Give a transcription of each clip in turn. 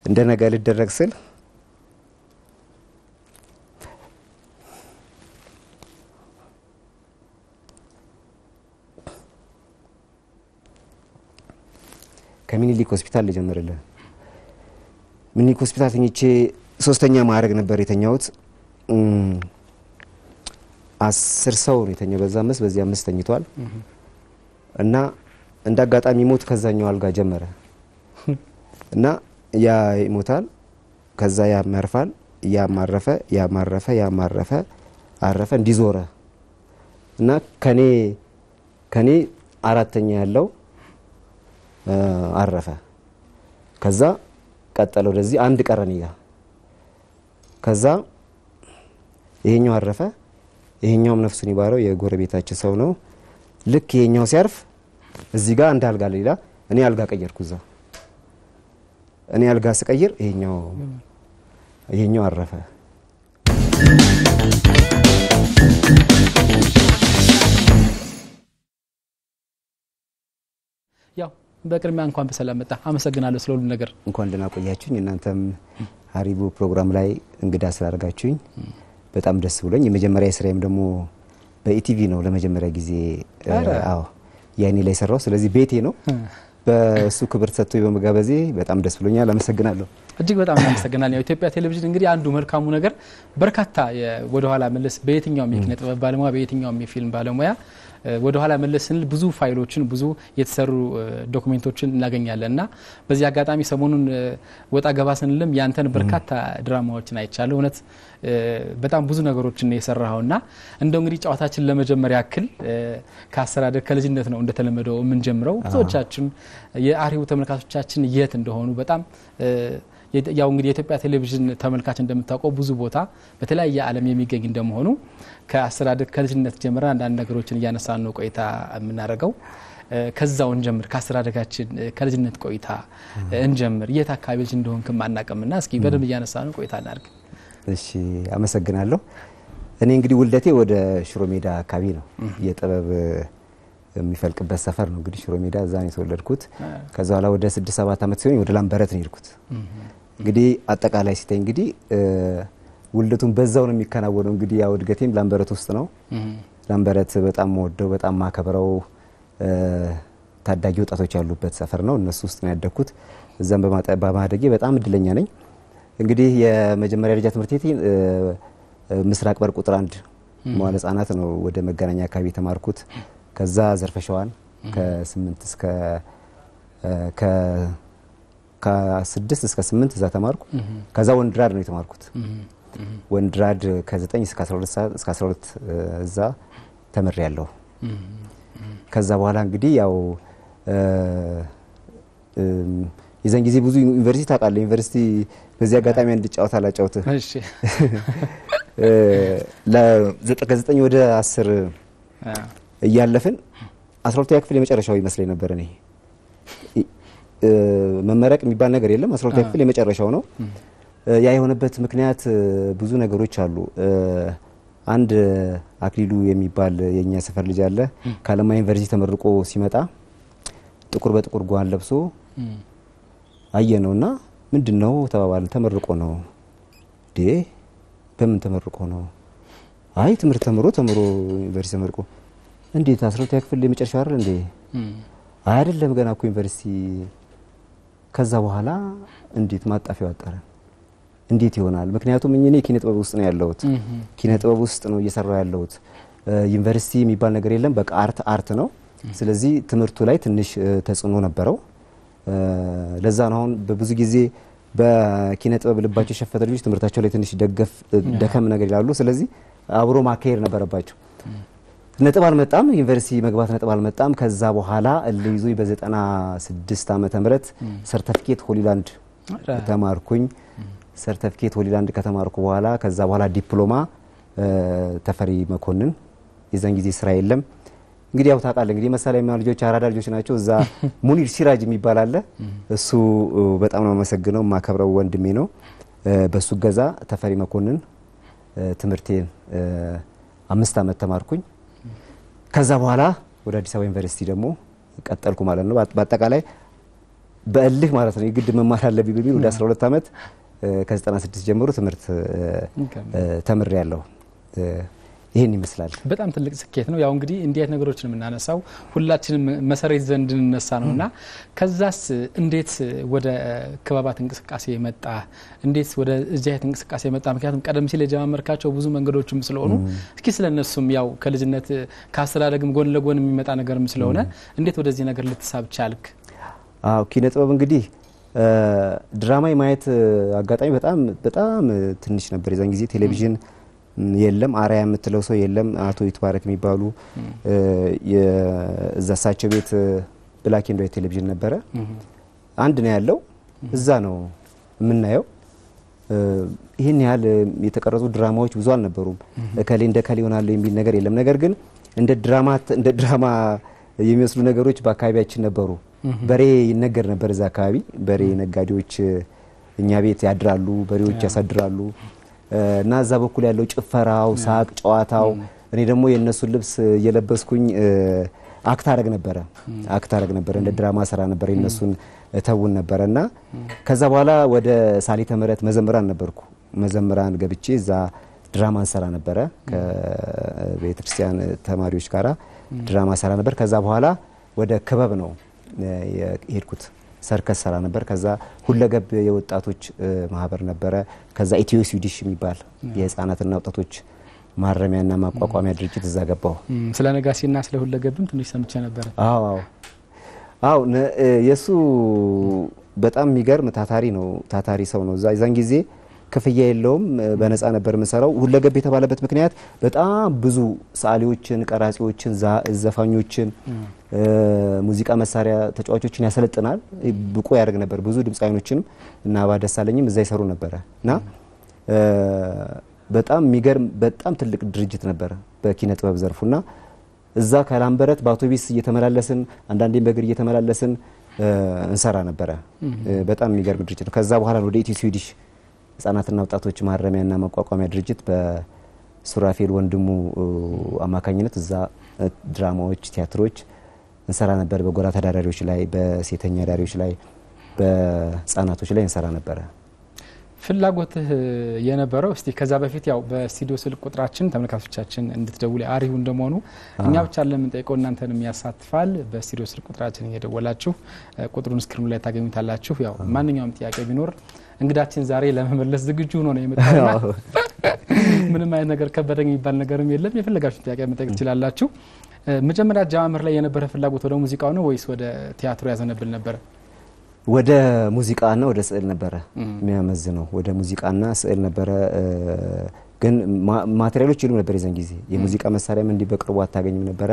እንደ ነገ ልደረግ ስል ከሚኒሊክ ሆስፒታል ልጀምርልህ። ሚኒሊክ ሆስፒታል ተኝቼ ሶስተኛ ማዕረግ ነበር የተኛሁት። እም፣ አስር ሰው ነው የተኛው በዛ አምስት በዚህ አምስት ተኝቷል እና እንደ አጋጣሚ ሞት ከዛኛው አልጋ ጀመረ እና ያ ይሞታል፣ ከዛ ያም ያርፋል፣ ያም አረፈ፣ ያም አረፈ፣ ያም አረፈ፣ አረፈ እንዲዞረ እና ከኔ ከኔ አራተኛ ያለው እ፣ አረፈ። ከዛ ቀጠለ ወደዚህ አንድ ቀረን ጋ ከዛ ይሄኛው አረፈ። ይሄኛውም ነፍሱን ይባረው የጎረቤታችን ሰው ነው። ልክ ይሄኛው ሲያርፍ እዚህ ጋር አንድ አልጋ ሌላ እኔ አልጋ ቀየርኩ። እዛ እኔ አልጋ ስቀይር ይሄኛው ይሄኛው አረፈ። ያው በቅድሚያ እንኳን በሰላም መጣ። አመሰግናለሁ ስለ ሁሉ ነገር። እንኳን ደህና ቆያችሁኝ። እናንተም ሀሪቡ ፕሮግራም ላይ እንግዳ ስላደርጋችሁኝ በጣም ደስ ብሎኝ የመጀመሪያ ስራዬም ደግሞ በኢቲቪ ነው ለመጀመሪያ ጊዜ እ፣ ኧረ። አዎ ያኔ ላይ ሰራው። ስለዚህ ቤቴ ነው። በእሱ ክብር ሰጥቶ በመጋበዜ በጣም ደስ ብሎኛል። አመሰግናለሁ። እጅግ በጣም እናመሰግናለን። ያው ኢትዮጵያ ቴሌቪዥን እንግዲህ አንዱ መልካሙ ነገር በርካታ የ- ወደኋላ መለስ በየትኛውም የኪነ ጥበብ ባለሙያ በየትኛውም የፊልም ባለሙያ እ፣ ወደኋላ መለስ ስንል ብዙ ፋይሎችን ብዙ የተሰሩ እ፣ ዶክሜንቶችን እናገኛለን እና በዚህ አጋጣሚ ሰሞኑን እ፣ ወጣ ገባ ስንልም ያንተን በርካታ ድራማዎችን አይቻለሁ። እውነት እ፣ በጣም ብዙ ነገሮችን የሰራኸው እና እንደው እንግዲህ ጨዋታችን ለመጀመር ያክል እ፣ ከአስተዳደግ ከልጅነት ነው እንደተለመደው የምንጀምረው ብዙዎቻችን የአርሂቡ ተመልካቾቻችን የት እንደሆኑ በጣም እ፣ የት- ያው እንግዲህ የኢትዮጵያ ቴሌቪዥን ተመልካች እንደምታውቀው ብዙ ቦታ በተለያየ ዓለም የሚገኝ እንደመሆኑ ከአስተዳደግ ከልጅነት ጀምረን አንዳንድ ነገሮችን እያነሳን ነው ቆይታ የምናደርገው። እ፣ ከዛው እንጀምር። ከአስተዳደጋችን እ፣ ከልጅነት ቆይታ እ፣ እንጀምር። የት አካባቢ ልጅ እንደሆንክም አናውቅምና እስኪ በደንብ እያነሳ ነው ቆይታ እናድርግ። እሺ አመሰግናለሁ። እኔ እንግዲህ ውልደቴ ወደ ሽሮ ሜዳ አካባቢ ነው። የጥበብ የሚፈልቅበት ሰፈር ነው እንግዲህ ሽሮ ሜዳ፣ እዛ ነው የተወለድኩት። ከዛ በኋላ ወደ ስድስት ሰባት ዓመት ሲሆን ወደ ላምበረት ነው የሄድኩት። እንግዲህ አጠቃላይ ሲታይ እንግዲህ እ፣ ውልደቱን በዛው ነው የሚከናወነው። እንግዲህ ያው እድገቴም ላምበረት ውስጥ ነው። ላምበረት በጣም ወደው በጣም ማከብረው እ፣ ታዳጊ ወጣቶች ያሉበት ሰፈር ነው። እነሱ ውስጥ ነው ያደግኩት። እዛም በማጠ- በማደጌ በጣም እድለኛ ነኝ። እንግዲህ የመጀመሪያ ደረጃ ትምህርት ቤት እ፣ እ፣ ምስራቅ በር ቁጥር አንድ መዋለ ሕጻናት ነው ወደ መገናኛ አካባቢ የተማርኩት። ከዛ ዘርፈሸዋን ከስምንት እስከ እ፣ ከ- ከስድስት እስከ ስምንት እዛ ተማርኩ። ከዛ ወንድራድ ነው የተማርኩት። ወንድራድ ከ9 እስከ 12 ሰዓት እስከ 12 እ፣ እዛ ተምሬ ያለሁ። ከዛ በኋላ እንግዲህ ያው እ፣ እም፣ የዛን ጊዜ ብዙ ዩኒቨርሲቲ ታውቃለህ። ዩኒቨርሲቲ በዚህ አጋጣሚ አንድ ጨዋታ ላጫውትህ። እሺ እ፣ ለዘጠ- ከዘጠኝ ወደ አስር አ፣ እያለፍን አስራ ሁለተኛ ክፍል የመጨረሻው ይመስለኝ ነበር እኔ እ፣ መመረቅ የሚባል ነገር የለም። አስራ ሁለተኛ ክፍል የመጨረሻው ነው። እ፣ ያ የሆነበት ምክንያት እ፣ ብዙ ነገሮች አሉ። እ፣ አንድ አክሊሉ የሚባል የእኛ ሰፈር ልጅ አለ። ከአለማ ዩኒቨርሲቲ ተመርቆ ሲመጣ ጥቁር በጥቁር ጓን ለብሶ እም፣ አየ ነው እና ምንድን ነው ተባባልን። ተመርቆ ነው ዴ በምን ተመርቆ ነው? አይ ትምህርት ተምሮ ተምሮ ዩኒቨርሲቲ ተመርቆ እንዴት አስራ ሁለተኛ ክፍል የመጨረሻ አይደል እንዴ? እም፣ አይ አይደለም ገና እኮ ዩኒቨርሲቲ። ከዛ በኋላ እንዴት ማጣፊያው አጠረ? እንዴት ይሆናል? ምክንያቱም እኔ ኪነ ጥበብ ውስጥ ነው ያለሁት። እም፣ ኪነ ጥበብ ውስጥ ነው እየሰራው ያለሁት። እ፣ ዩኒቨርሲቲ የሚባል ነገር የለም። በቃ አርት አርት ነው። ስለዚህ ትምህርቱ ላይ ትንሽ እ፣ ተጽዕኖ ነበረው። እ፣ ለዛ ነው አሁን በብዙ ጊዜ በኪነ ጥበብ ልባቸው የሸፈተ ልጆች ትምህርታቸው ላይ ትንሽ ደገፍ እ፣ ደከም ነገር ይላሉ። ስለዚህ አብሮ ማካሄድ ነበረባቸው። ነጥብ አልመጣም። ዩኒቨርሲቲ መግባት ነጥብ አልመጣም። ከዛ በኋላ እልህ ይዞኝ በዘጠና ስድስት ዓመተ ምህረት ሰርተፊኬት ሆሊላንድ ኧረ፣ ተማርኩኝ። ሰርተፊኬት ሆሊላንድ ከተማርኩ በኋላ ከዛ በኋላ ዲፕሎማ እ፣ ተፈሪ መኮንን። የዛን ጊዜ ስራ የለም። እንግዲህ ያው ታውቃለህ እንግዲህ መሳሪያ የሚሆኑ ልጆች አራዳ ልጆች ናቸው። እዛ ሙኒር ሲራጅ የሚባል አለ። እሱ እ፣ በጣም ነው የማመሰግነው የማከብረው ወንድሜ ነው። እ፣ በሱ ገዛ ተፈሪ መኮንን እ፣ ትምህርቴን እ፣ አምስት ዓመት ተማርኩኝ። ከዛ በኋላ ወደ አዲስ አበባ ዩኒቨርሲቲ ደግሞ ቀጠልኩ ማለት ነው። በአጠቃላይ በእልህ ማለት ነው የግድ መማር አለብኝ በሚል ወደ 12 ዓመት ከ96 ጀምሮ ትምህርት ተምሬ ያለሁ። ይህን ይመስላል። በጣም ትልቅ ስኬት ነው። ያው እንግዲህ እንዲህ አይነት ነገሮችን የምናነሳው ሁላችንም መሰረት ዘንድ እንነሳ ነው እና ከዛስ እንዴት ወደ ክበባት እንቅስቃሴ መጣ? እንዴት ወደ እዚህ አይነት እንቅስቃሴ መጣ? ምክንያቱም ቀደም ሲል የጀማመርካቸው ብዙ መንገዶችም ስለሆኑ እስኪ ስለ እነሱም ያው ከልጅነት ከአስተዳደግም ጎን ለጎን የሚመጣ ነገርም ስለሆነ እንዴት ወደዚህ ነገር ልትሳብ ቻልክ? አዎ ኪነ ጥበብ እንግዲህ ድራማ የማየት አጋጣሚ በጣም በጣም ትንሽ ነበር። የዛን ጊዜ ቴሌቪዥን የለም፣ አርአያ የምትለው ሰው የለም። አቶ ይትባረክ የሚባሉ እዛ እሳቸው ቤት ብላክ ኤንድ ዋይት ቴሌቪዥን ነበረ። አንድ ነው ያለው፣ እዛ ነው የምናየው። ይህን ያህል የተቀረጹ ድራማዎች ብዙ አልነበሩም። እከሌ እንደ እከሌ ይሆናሉ የሚል ነገር የለም። ነገር ግን እንደ ድራማ እንደ ድራማ የሚመስሉ ነገሮች በአካባቢያችን ነበሩ። በሬ ይነገር ነበር እዛ አካባቢ። በሬ ነጋዴዎች እኛ ቤት ያድራሉ፣ በሬዎች ያሳድራሉ። እና እዛ በኩል ያለው ጭፈራው፣ ሳቅ፣ ጨዋታው እኔ ደግሞ የእነሱን ልብስ እየለበስኩኝ አክት አረግ ነበረ አክት አረግ ነበረ እንደ ድራማ ስራ ነበረ የእነሱን ተውን ነበረ እና ከዛ በኋላ ወደ ሳሊተ ምሕረት መዘምራን ነበርኩ። መዘምራን ገብቼ እዛ ድራማ እንሰራ ነበረ ከቤተ ክርስቲያን ተማሪዎች ጋራ ድራማ ሰራ ነበር። ከዛ በኋላ ወደ ክበብ ነው የሄድኩት። ሰርከስ ሰራ ነበር። ከዛ ሁለገብ የወጣቶች ማህበር ነበረ። ከዛ ኢትዮ ስዊዲሽ የሚባል የህፃናትና ወጣቶች ማረሚያና ማቋቋሚያ ድርጅት እዛ ገባሁ። ስለ ነጋሴና ስለ ሁለገብም ትንሽ ሰምቼ ነበረ። አዎ አዎ፣ የእሱ በጣም የሚገርም ታታሪ ነው። ታታሪ ሰው ነው። እዛ የዛን ጊዜ ክፍያ የለውም። በነፃ ነበር የምሰራው። ሁለገብ የተባለበት ምክንያት በጣም ብዙ ሰዓሊዎችን፣ ቀራጺዎችን፣ ዘፋኞችን፣ ሙዚቃ መሳሪያ ተጫዋቾችን ያሰለጥናል፣ ብቁ ያደርግ ነበር። ብዙ ድምፃዊኖችንም እና አባ ደሳለኝም እዛ ይሰሩ ነበረ እና በጣም የሚገርም በጣም ትልቅ ድርጅት ነበረ በኪነ ጥበብ ዘርፉና እዛ ከላምበረት በአውቶቢስ እየተመላለስን አንዳንዴም በእግር እየተመላለስን እንሰራ ነበረ። በጣም የሚገርም ድርጅት ነው። ከዛ በኋላ ወደ ኢትዮ ስዊዲሽ ህጻናትና ወጣቶች ማረሚያና ማቋቋሚያ ድርጅት በሱራፌል ወንድሙ አማካኝነት እዛ ድራማዎች፣ ቲያትሮች እንሰራ ነበር። በጎራ ተዳዳሪዎች ላይ፣ በሴተኛ ዳሪዎች ላይ፣ በህጻናቶች ላይ እንሰራ ነበረ። ፍላጎትህ የነበረው እስቲ ከዛ በፊት ያው በስቱዲዮ ስልክ ቁጥራችን ተመልካቾቻችን እንድትደውል አሪሁ እንደመሆኑ እኛ ብቻ ለምንጠይቀው እናንተንም ያሳትፋል። በስቱዲዮ ስልክ ቁጥራችን እየደወላችሁ ቁጥሩን ስክሪኑ ላይ ታገኙታላችሁ። ያው ማንኛውም ጥያቄ ቢኖር እንግዳችን ዛሬ ለመመለስ ዝግጁ ሆኖ ነው የመጣውና ምንም አይነት ነገር ከበደኝ የሚባል ነገርም የለም። የፈለጋችሁ ጥያቄ መጠየቅ ትችላላችሁ። መጀመሪያ አጀማመር ላይ የነበረ ፍላጎት ወደ ሙዚቃው ነው ወይስ ወደ ቲያትሩ ያዘነብል ነበረ? ወደ ሙዚቃና ወደ ስዕል ነበረ የሚያመዝነው። ወደ ሙዚቃና ስዕል ነበረ። ግን ማቴሪያሎች የሉም ነበር የዘን ጊዜ። የሙዚቃ መሳሪያም እንዲህ በቅርቡ አታገኝም ነበረ።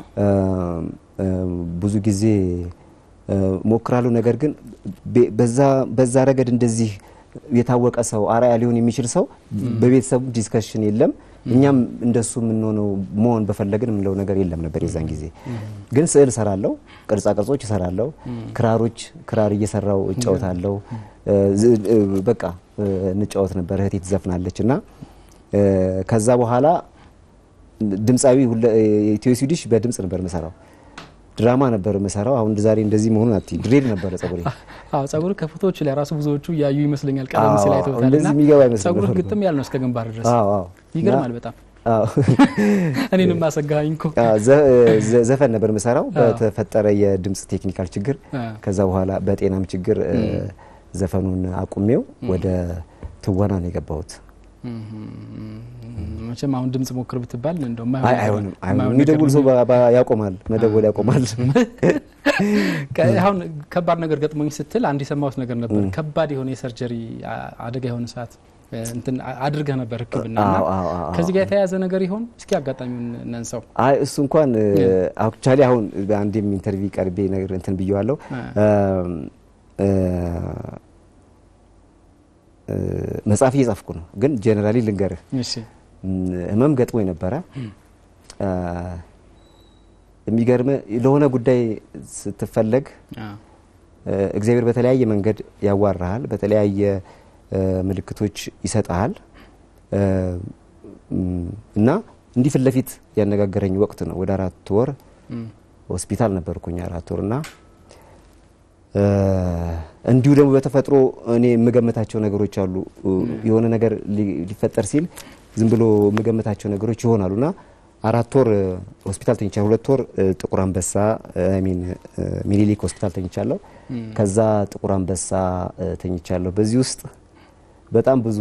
ብዙ ጊዜ ሞክራለሁ። ነገር ግን በዛ ረገድ እንደዚህ የታወቀ ሰው አርአያ ሊሆን የሚችል ሰው በቤተሰቡ ዲስከሽን የለም። እኛም እንደሱ የምንሆነው መሆን በፈለግን የምንለው ነገር የለም ነበር የዛን ጊዜ። ግን ስዕል እሰራለሁ፣ ቅርጻ ቅርጾች እሰራለሁ፣ ክራሮች ክራር እየሰራው እጫወታለሁ። በቃ እንጫወት ነበር። እህቴ ትዘፍናለች እና ከዛ በኋላ ድምፃዊ ኢትዮ ስዊዲሽ በድምጽ ነበር የምሰራው ድራማ ነበር የምሰራው። አሁን ዛሬ እንደዚህ መሆኑን አትይ ድሬድ ነበረ ጸጉሬ። አዎ ጸጉር ከፎቶዎች ላይ ራሱ ብዙዎቹ እያዩ ይመስለኛል። ቀደም ሲል አይተውታልና እንደዚህ የሚገባ አይመስልም ጸጉር ነበር። ግጥም ያለ ነው እስከ ግንባር ድረስ። አዎ አዎ ይገርማል በጣም አዎ እኔንም አሰጋኸኝ እኮ። ዘ- ዘፈን ነበር የምሰራው አዎ። በተፈጠረ የድምጽ ቴክኒካል ችግር አ፣ ከዛ በኋላ በጤናም ችግር እ፣ ዘፈኑን አቁሜው ወደ ትወና ነው የገባሁት። መቼም አሁን ድምጽ ሞክር ብትባል እንደው አይ አይሆንም አይሆንም። የሚደውል ሰው ባ- ባ- ያቆማል፣ መደወል ያቆማል። አሁን ከባድ ነገር ገጥሞኝ ስትል አንድ የሰማሁት ነገር ነበር። ከባድ የሆነ የሰርጀሪ አ- አደጋ የሆነ ሰዓት እ፣ እንትን አ- አድርገህ ነበር ሕክምና እና አዎ አዎ አዎ ከዚህ ጋር የተያያዘ ነገር ይሆን? እስኪ አጋጣሚውን ነንሰው። አይ እሱ እንኳን አክቹዋሊ አሁን በአንድም ኢንተርቪው ቀርቤ ነገር እንትን ብየዋለሁ። አ፣ እ፣ እ፣ መጽሐፍ እየጻፍኩ ነው፣ ግን ጀነራሊ ልንገርህ እሺ ህመም ገጥሞኝ ነበረ። እ፣ የሚገርም ለሆነ ጉዳይ ስትፈለግ አ፣ እ፣ እግዚአብሔር በተለያየ መንገድ ያዋራሃል፣ በተለያየ እ፣ ምልክቶች ይሰጠሃል እ፣ እም፣ እና እንዲህ ፊት ለፊት ያነጋገረኝ ወቅት ነው። ወደ አራት ወር እም፣ ሆስፒታል ነበርኩኝ አራት ወር እና እንዲሁ ደግሞ በተፈጥሮ እኔ የምገምታቸው ነገሮች አሉ። የሆነ ነገር ሊፈጠር ሲል ዝም ብሎ የምገምታቸው ነገሮች ይሆናሉ እና አራት ወር ሆስፒታል ተኝቻለሁ። ሁለት ወር ጥቁር አንበሳ ሚን ሚኒሊክ ሆስፒታል ተኝቻለሁ። ከዛ ጥቁር አንበሳ ተኝቻለሁ። በዚህ ውስጥ በጣም ብዙ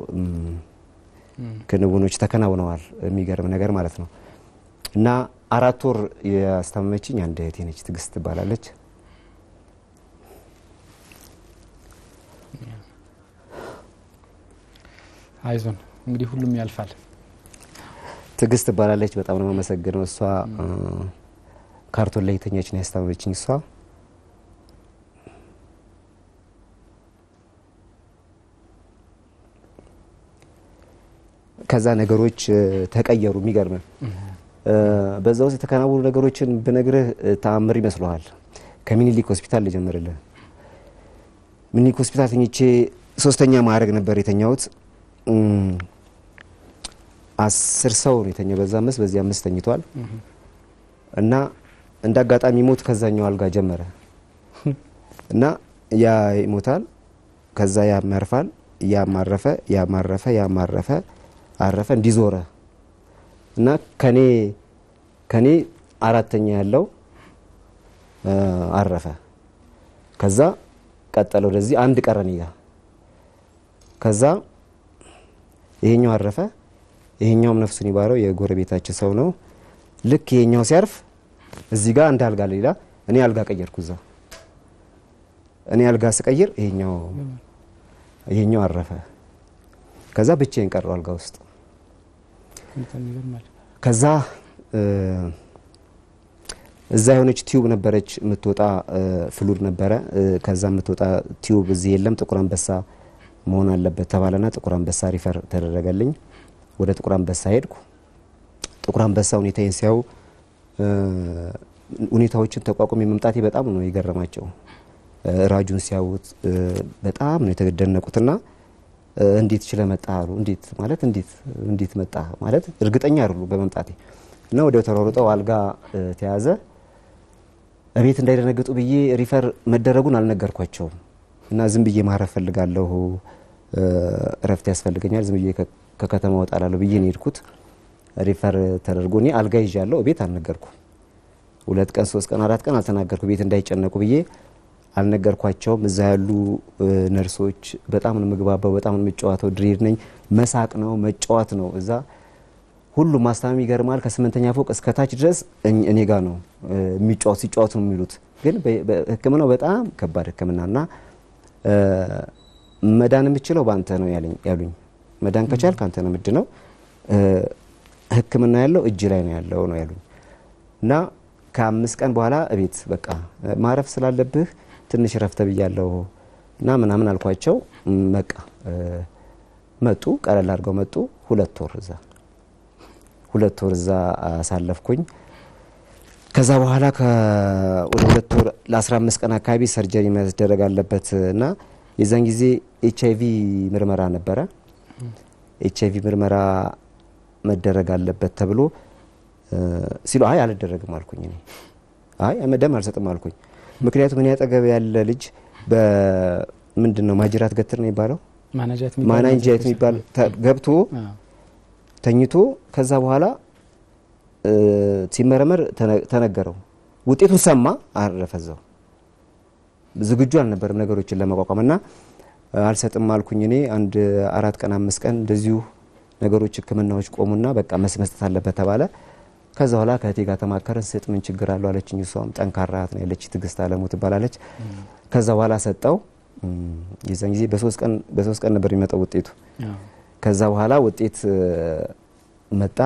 ክንውኖች ተከናውነዋል። የሚገርም ነገር ማለት ነው እና አራት ወር ያስታመመችኝ አንድ እህቴ ነች፣ ትዕግስት ትባላለች። አይዞን እንግዲህ ሁሉም ያልፋል። ትዕግስት ትባላለች። በጣም ነው የማመሰግነው። እሷ ካርቶን ላይ የተኛች ነው ያስታመመችኝ እሷ ከዛ ነገሮች ተቀየሩ። የሚገርም በዛ ውስጥ የተከናወኑ ነገሮችን ብነግርህ ተአምር ይመስለዋል። ከሚኒሊክ ሆስፒታል ልጀምርልህ። ሚኒሊክ ሆስፒታል ተኝቼ ሶስተኛ ማዕረግ ነበር የተኛሁት። አስር ሰው ነው የተኛው። በዛ አምስት በዚህ አምስት ተኝቷል እና እንደ አጋጣሚ ሞት ከዛኛው አልጋ ጀመረ እና ያ ይሞታል፣ ከዛ ያም ያርፋል፣ ያም አረፈ፣ ያም አረፈ፣ ያም አረፈ አረፈ እንዲዞረ እና ከኔ ከኔ አራተኛ ያለው አረፈ። ከዛ ቀጠለ ወደዚህ አንድ ቀረን ጋ ከዛ ይሄኛው አረፈ። ይሄኛውም ነፍሱን ይባረው የጎረቤታችን ሰው ነው። ልክ ይሄኛው ሲያርፍ እዚህ ጋር አንድ አልጋ ሌላ እኔ አልጋ ቀየርኩ። እዛ እኔ አልጋ ስቀይር ይሄኛው ይሄኛው አረፈ። ከዛ ብቻዬን ቀረው አልጋ ውስጥ ከዛ እዛ የሆነች ቲዩብ ነበረች የምትወጣ ፍሉድ ነበረ። ከዛ የምትወጣ ቲዩብ እዚህ የለም፣ ጥቁር አንበሳ መሆን አለበት ተባለና ጥቁር አንበሳ ሪፈር ተደረገልኝ። ወደ ጥቁር አንበሳ ሄድኩ። ጥቁር አንበሳ ሁኔታዬን ሲያዩ ሁኔታዎችን ተቋቁሜ መምጣቴ በጣም ነው የገረማቸው። ራጁን ሲያዩት በጣም ነው የተደነቁትና እንዴት ችለ መጣ አሉ። እንዴት ማለት እንዴት እንዴት መጣ ማለት እርግጠኛ አይደሉ በመምጣቴ እና ወዲያው ተሯሩጠው አልጋ ተያዘ። እቤት እንዳይደነግጡ ብዬ ሪፈር መደረጉን አልነገርኳቸውም እና ዝም ብዬ ማረፍ ፈልጋለሁ፣ እረፍት ያስፈልገኛል፣ ዝም ብዬ ከከተማ ወጣላለሁ ብዬ ነው የሄድኩት። ሪፈር ተደርጎ እኔ አልጋ ይዣለሁ፣ ቤት አልነገርኩም። ሁለት ቀን ሶስት ቀን አራት ቀን አልተናገርኩ ቤት እንዳይጨነቁ ብዬ አልነገርኳቸውም። እዛ ያሉ ነርሶች በጣም ነው ምግባባው፣ በጣም ነው የምጫወተው። ድሬድ ነኝ፣ መሳቅ ነው መጫወት ነው። እዛ ሁሉም ማስታመም ይገርማል። ከስምንተኛ ፎቅ እስከ ታች ድረስ እኔ ጋ ነው የሚጫወት ሲጫወቱ ነው የሚሉት። ግን ሕክምናው በጣም ከባድ ሕክምና እና መዳን የምችለው በአንተ ነው ያሉኝ። መዳን ከቻልክ አንተ ነው ምድ ነው ሕክምና ያለው እጅ ላይ ነው ያለው ነው ያሉኝ እና ከአምስት ቀን በኋላ እቤት በቃ ማረፍ ስላለብህ ትንሽ ረፍተ ብያለሁ እና ምናምን አልኳቸው። በቃ መጡ፣ ቀለል አድርገው መጡ። ሁለት ወር እዛ ሁለት ወር እዛ አሳለፍኩኝ። ከዛ በኋላ ወደ ሁለት ወር ለ15 ቀን አካባቢ ሰርጀሪ መደረግ አለበት እና የዛን ጊዜ ኤች አይቪ ምርመራ ነበረ። ኤች አይቪ ምርመራ መደረግ አለበት ተብሎ ሲሉ አይ አልደረግም አልኩኝ። እኔ አይ ደም አልሰጥም አልኩኝ። ምክንያቱም እኔ አጠገብ ያለ ልጅ በምንድን ነው ማጅራት ገትር ነው የሚባለው ማናንጃየት የሚባል ገብቶ ተኝቶ ከዛ በኋላ ሲመረመር ተነገረው። ውጤቱን ሰማ፣ አረፈዛው። ዝግጁ አልነበርም ነገሮችን ለመቋቋም እና አልሰጥም አልኩኝ። እኔ አንድ አራት ቀን አምስት ቀን እንደዚሁ ነገሮች ሕክምናዎች ቆሙና በቃ መስጠት አለበት ተባለ። ከዛ በኋላ ከእህቴ ጋር ተማከረን። ስጥ ምን ችግር አለው አለችኝ። እሷም ጠንካራ እህት ነው ያለች ትዕግስት አለሙ ትባላለች። ከዛ በኋላ ሰጠው። የዛን ጊዜ በሶስት ቀን በሶስት ቀን ነበር የሚመጣው ውጤቱ። ከዛ በኋላ ውጤት መጣ።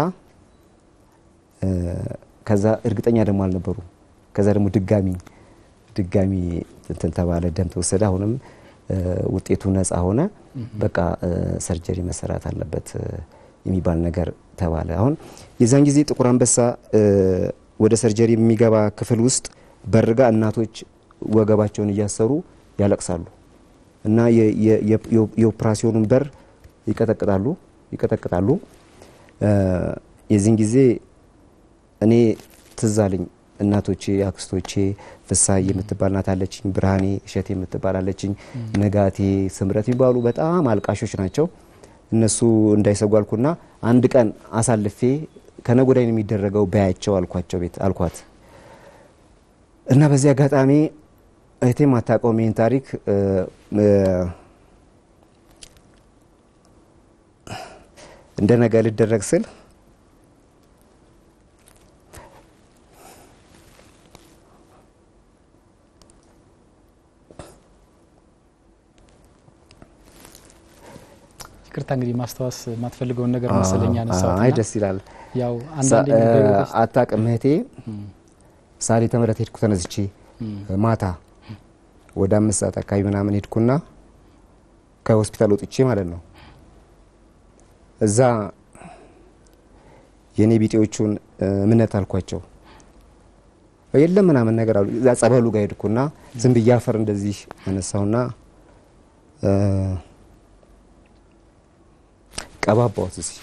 ከዛ እርግጠኛ ደግሞ አልነበሩ። ከዛ ደግሞ ድጋሚ ድጋሚ እንትን ተባለ፣ ደም ተወሰደ። አሁንም ውጤቱ ነፃ ሆነ። በቃ ሰርጀሪ መሰራት አለበት የሚባል ነገር ተባለ። አሁን የዛን ጊዜ ጥቁር አንበሳ ወደ ሰርጀሪ የሚገባ ክፍል ውስጥ በርጋ እናቶች ወገባቸውን እያሰሩ ያለቅሳሉ እና የኦፕራሲዮኑን በር ይቀጠቅጣሉ ይቀጠቅጣሉ። የዚህን ጊዜ እኔ ትዝ አለኝ እናቶቼ፣ አክስቶቼ ፍሳይ የምትባል ናት አለችኝ፣ ብርሃኔ እሸቴ የምትባል አለችኝ፣ ነጋቴ፣ ስምረት የሚባሉ በጣም አልቃሾች ናቸው። እነሱ እንዳይሰጉ አልኩና አንድ ቀን አሳልፌ ከነገ ወዲያ ነው የሚደረገው በያቸው አልኳቸው ቤት አልኳት እና በዚህ አጋጣሚ እህቴ ማታውቀውም ይህን ታሪክ እንደ ነገ ልደረግ ስል ይቅርታ እንግዲህ ማስታወስ የማትፈልገውን ነገር መሰለኝ ያነሳሁት አይ እና ደስ ይላል። ያው አንዳንዴ በህይወት ውስጥ አታውቅም እህቴ ሳሊተ ምሕረት ሄድኩ ተነስቼ ማታ ወደ አምስት ሰዓት አካባቢ ምናምን ሄድኩና ከሆስፒታል ወጥቼ ማለት ነው እዛ የኔ ቢጤዎቹን እምነት አልኳቸው የለም ምናምን ነገር አሉ። እዛ ጸበሉ ጋር ሄድኩና ዝም ብዬ አፈር እንደዚህ አነሳውና ቀባባሁት እዚህ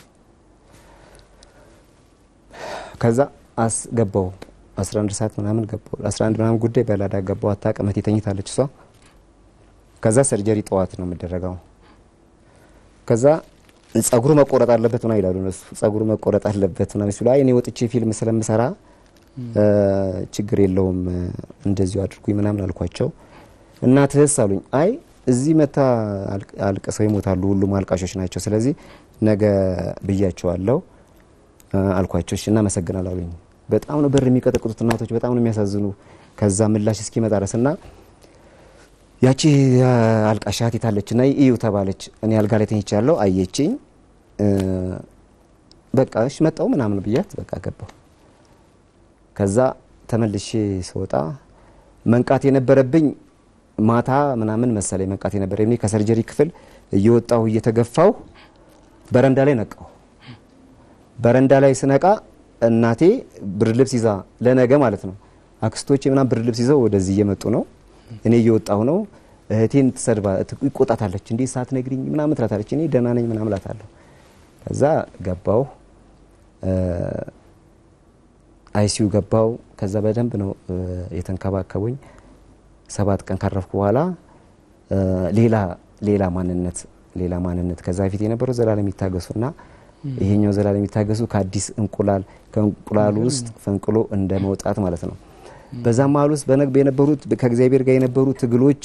ከዛ አስገባው 11 ሰዓት ምናምን ገባው 11 ምናምን ጉዳይ በላዳ ገባው። አታውቅም እህቴ ተኝታለች እሷ። ከዛ ሰርጀሪ ጠዋት ነው የምደረገው። ከዛ ጸጉሩ መቆረጥ አለበት ምናምን ይላሉ እነሱ። ጸጉሩ መቆረጥ አለበት ምናምን ሲሉ አይ እኔ ወጥቼ ፊልም ስለምሰራ ችግር የለውም እንደዚሁ አድርጉኝ ምናምን አልኳቸው። እናትህስ አሉኝ። አይ እዚህ መታ አልቅሰው ይሞታሉ፣ ሁሉም አልቃሾች ናቸው። ስለዚህ ነገ ብያቸዋለሁ አልኳቸው። እሺ እናመሰግናለሁ አሉኝ። በጣም ነው በር የሚቀጠቅጡት እናቶች፣ በጣም ነው የሚያሳዝኑ። ከዛ ምላሽ እስኪመጣ ድረስ እና ያቺ አልቃሻ እህቴ ታለች እና እዩ ተባለች። እኔ አልጋ ላይ ተኝቻለሁ። አየችኝ። በቃ እሺ መጣሁ ምናምን ብያት በቃ ገባሁ። ከዛ ተመልሼ ስወጣ መንቃት የነበረብኝ ማታ ምናምን መሰለኝ መንቃት የነበረ እኔ ከሰርጀሪ ክፍል እየወጣሁ እየተገፋሁ በረንዳ ላይ ነቃሁ። በረንዳ ላይ ስነቃ እናቴ ብርድ ልብስ ይዛ ለነገ ማለት ነው አክስቶቼ ምናምን ብርድ ልብስ ይዘው ወደዚህ እየመጡ ነው። እኔ እየወጣሁ ነው። እህቴን ትሰድባ ይቆጣታለች። እንዴ ሳትነግሪኝ ምናምን ትላታለች። እኔ ደህና ነኝ ምናምን እላታለሁ። ከዛ ገባሁ አይሲዩ ገባው። ከዛ በደንብ ነው የተንከባከቡኝ። ሰባት ቀን ካረፍኩ በኋላ ሌላ ሌላ ማንነት ሌላ ማንነት ከዛ በፊት የነበረው ዘላለም ይታገሱና ይሄኛው ዘላለም ይታገሱ ከአዲስ እንቁላል ከእንቁላሉ ውስጥ ፈንቅሎ እንደ መውጣት ማለት ነው። በዛ መሀል ውስጥ በነግ የነበሩት ከእግዚአብሔር ጋር የነበሩ ትግሎች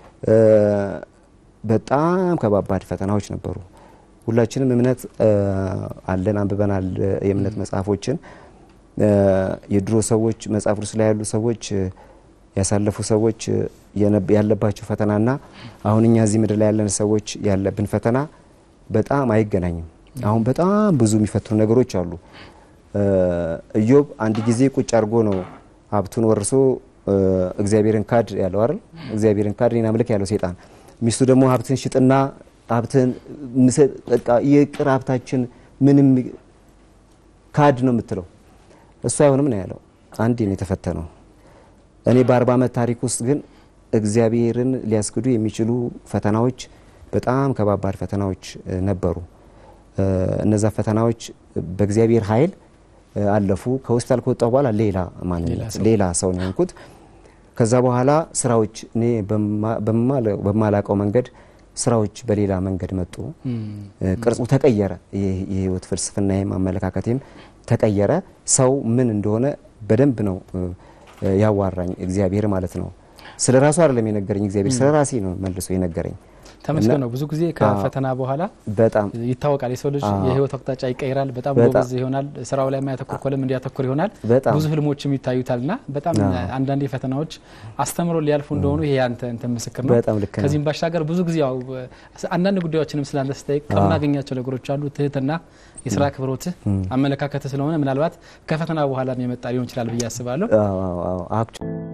በጣም ከባባድ ፈተናዎች ነበሩ። ሁላችንም እምነት አለን፣ አንብበናል የእምነት መጽሐፎችን የድሮ ሰዎች መጽሐፍ ቅዱስ ላይ ያሉ ሰዎች ያሳለፉ ሰዎች ያለባቸው ፈተናና አሁን እኛ እዚህ ምድር ላይ ያለን ሰዎች ያለብን ፈተና በጣም አይገናኝም። አሁን በጣም ብዙ የሚፈትኑ ነገሮች አሉ። ኢዮብ አንድ ጊዜ ቁጭ አድርጎ ነው ሀብቱን ወርሶ እግዚአብሔርን ካድ ያለው አይደል? እግዚአብሔርን ካድ እኔን አምልክ ያለው ሴጣን። ሚስቱ ደግሞ ሀብትን ሽጥና ሀብትን በቃ የቅር ሀብታችን ምንም ካድ ነው የምትለው እሱ አይሆንም ነው ያለው። አንዴ ነው የተፈተነው። እኔ በአርባ ዓመት ታሪክ ውስጥ ግን እግዚአብሔርን ሊያስክዱ የሚችሉ ፈተናዎች በጣም ከባባድ ፈተናዎች ነበሩ። እነዛ ፈተናዎች በእግዚአብሔር ኃይል አለፉ። ከሆስፒታል ከወጣሁ በኋላ ሌላ ማንነት ሌላ ሰው ነው የሆንኩት። ከዛ በኋላ ስራዎች እኔ በማላቀው መንገድ ስራዎች በሌላ መንገድ መጡ። ቅርጹ ተቀየረ። የህይወት ፍልስፍናዬም አመለካከቴም ተቀየረ። ሰው ምን እንደሆነ በደንብ ነው ያዋራኝ እግዚአብሔር ማለት ነው። ስለ ራሱ አይደለም የነገረኝ እግዚአብሔር ስለ ራሴ ነው መልሶ የነገረኝ። ተመስገን ነው። ብዙ ጊዜ ከፈተና በኋላ በጣም ይታወቃል የሰው ልጅ የህይወት አቅጣጫ ይቀይራል። በጣም በጣም ጎበዝ ይሆናል። ስራው ላይ የማያተኩር ኮለም እንዲያተኩር ይሆናል። በጣም ብዙ ህልሞችም ይታዩታል እና በጣም አንዳንዴ ፈተናዎች አስተምሮ ሊያልፉ እንደሆኑ ይሄ ያንተ እንትን ምስክር ነው። በጣም ልክ ነው። ከዚህም ባሻገር ብዙ ጊዜ ያው አንዳንድ ጉዳዮችንም ስላንተ ስጠይቅ ከምናገኛቸው ነገሮች አሉ ትህትና፣ የስራ ክብሮትህ፣ አመለካከትህ ስለሆነ ምናልባት ከፈተና በኋላ የመጣ ሊሆን ይችላል ብዬ አስባለሁ። አዎ አዎ አዎ